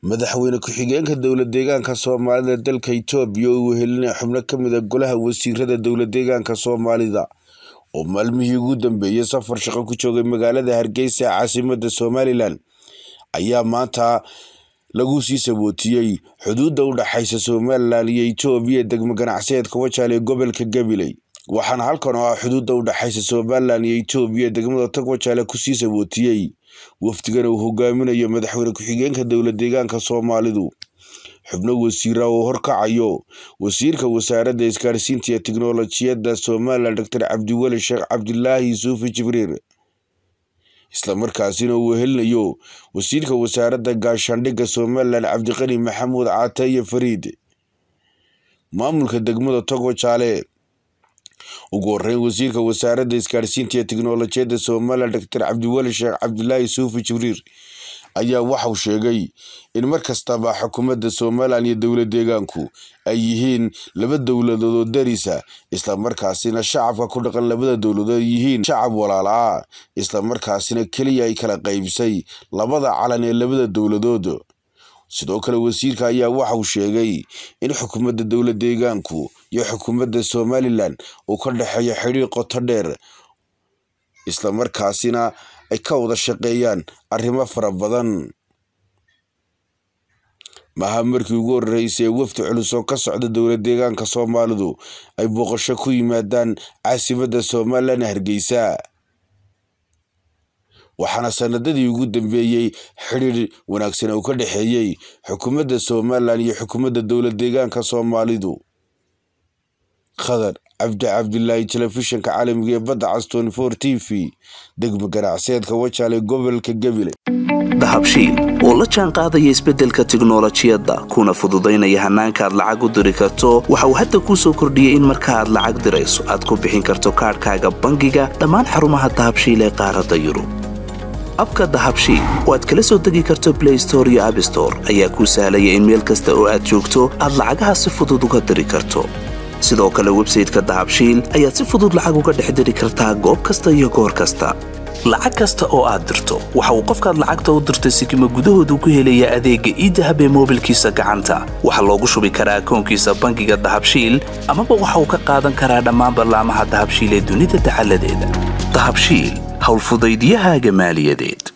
madaxweyne ku-xigeenka dowla deegaanka soomaalida dalka itoobiya oo uu helinaya xubno ka mid a golaha wasiirada dowla deegaanka soomaalida oo maalmihii ugu dambeeyey safar shaqo ku joogay magaalada hargeysa ee caasimada somalilan ayaa maanta lagu sii sabootiyey xuduudda u dhaxaysa somalilan iyo itoobiya degmo ganacsiyeedka wajaal ee gobolka gabiley waxaana halkan oo ah xuduudda u dhaxaysa somalilan iyo itoobiya degmada tog wajaale kusii sabootiyey wafdigan uu hogaaminayo madaxweyne ku-xigeenka dowla deegaanka soomaalidu xubno wasiira oo horkacayo wasiirka wasaaradda isgaarsiinta iyo tiknolojiyadda somalilan doctor cabdiweli sheekh cabdilaahi yusuufi jibriir islamarkaasina uu helinayo wasiirka wasaaradda gaashaandhigga somalilan cabdiqani maxamuud cataye fariid maamulka degmada togo jaale ugu horeyn wasiirka wasaaradda isgaarsiinta iyo tiknolojiyadda somalilan doctor cabdiweli sheekh cabdilaahi yusuufi jibriir ayaa waxauu sheegay in mar kastaba xukuumadda somalilan iyo dowla deegaanku ay yihiin laba dowladood oo darisa islamarkaasina shacabka ku dhaqan labada dowladood yihiin shacab walaal ah islamarkaasina keliya ay kala qaybsay labada calan ee labada dowladood sidoo kale wasiirka ayaa waxauu sheegay in xukuumadda dowla deegaanku iyo xukuumadda somalilan uu ka dhexeeyo xidhiir qoto dheer islamarkaasina ay ka wada shaqeeyaan arrimo fara badan maha markii ugu horeysay ee wafdi culus oo ka socda dowla deegaanka soomaalidu ay booqasho ku yimaadaan caasimadda somalilan hargeysa waxaana sanadadii ugu dambeeyey xidhiir wanaagsan uu ka dhexeeyey xukuumadda somalilan iyo xukuumadda dowla deegaanka soomaalidu khadar cabdi cabdilaahi telefishinka caalamiga ee badda cas t v degmo ganacsiyeedka wajaale gobolka gabiley dahabshiil oo la jaan qaadaya isbeddelka tiknolojiyadda kuna fududaynaya hannaanka aad lacag u diri karto waxa uu hadda kuu soo kordhiyey in marka aad lacag dirayso aad ku bixin karto kaadhkaaga bangiga dhammaan xarumaha dahabshiil ee qaaradda yurub abka dahabshiil oo aad kala soo degi karto blay store iyo abstore ayaa kuu sahlaya in meel kasta oo aad joogto aad lacagaha si fudud uga diri karto sidoo kale websayteka dahabshiil ayaad si fudud lacag uga dhex diri kartaa goob kasta iyo goor kasta lacag kasta oo aad dirto waxa uu qofkaad lacagta u dirtay sikima gudahoodu ku helayaa adeegga iidahab ee moobilkiisa gacanta waxaa loogu shubi karaa akoonkiisa bangiga dahabshiil amaba waxa uu ka qaadan karaa dhammaan ballaamaha dahabshiil ee dunida dacaladeeda dahabshiil howlfudaydiyahaaga maaliyadeed